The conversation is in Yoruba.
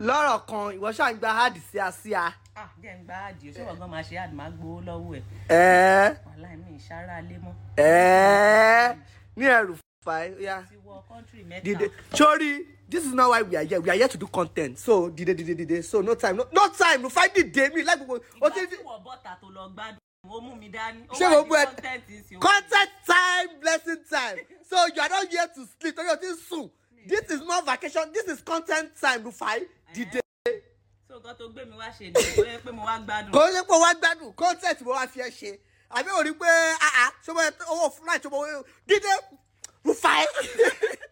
lọ́rọ̀ kan ìwọ ṣáà ń gba hard sí a sí a. ah jẹ́ ń gba àdìo ṣé wọ́n gan máa ṣe àdì máa gbowó lọ́wọ́ ẹ̀ ẹ̀ẹ́ wàhálà mi ìṣara lé mọ́ ẹ̀ẹ́ ní ẹrù fàáyé ó yá. ti wọ kọ́ńtírì mẹ́ta dìde sori this is not why we are here we are here to do content so dìde dìde dìde so no time no, no time no find dìde mi like gbogbo o ìgbà ti tí wọ́n bọ́ta tó lọ gbádùn ó mú mi dání ó ṣé wà gbogbo ní ẹ kọ́ńtẹ́ǹtì sí content time blessing time so you are not here to sleep torí o ti sùn this is not vacation this is content time rufai dìde so nǹkan tó gbé mi wá ṣe ni ó yẹ pé mo wá gbádùn kò ṣe pé wá gbádùn content mo wá fi ẹ ṣe àbí o rí pé ah ah ṣé mo owó flight ṣé mo dìde rufai.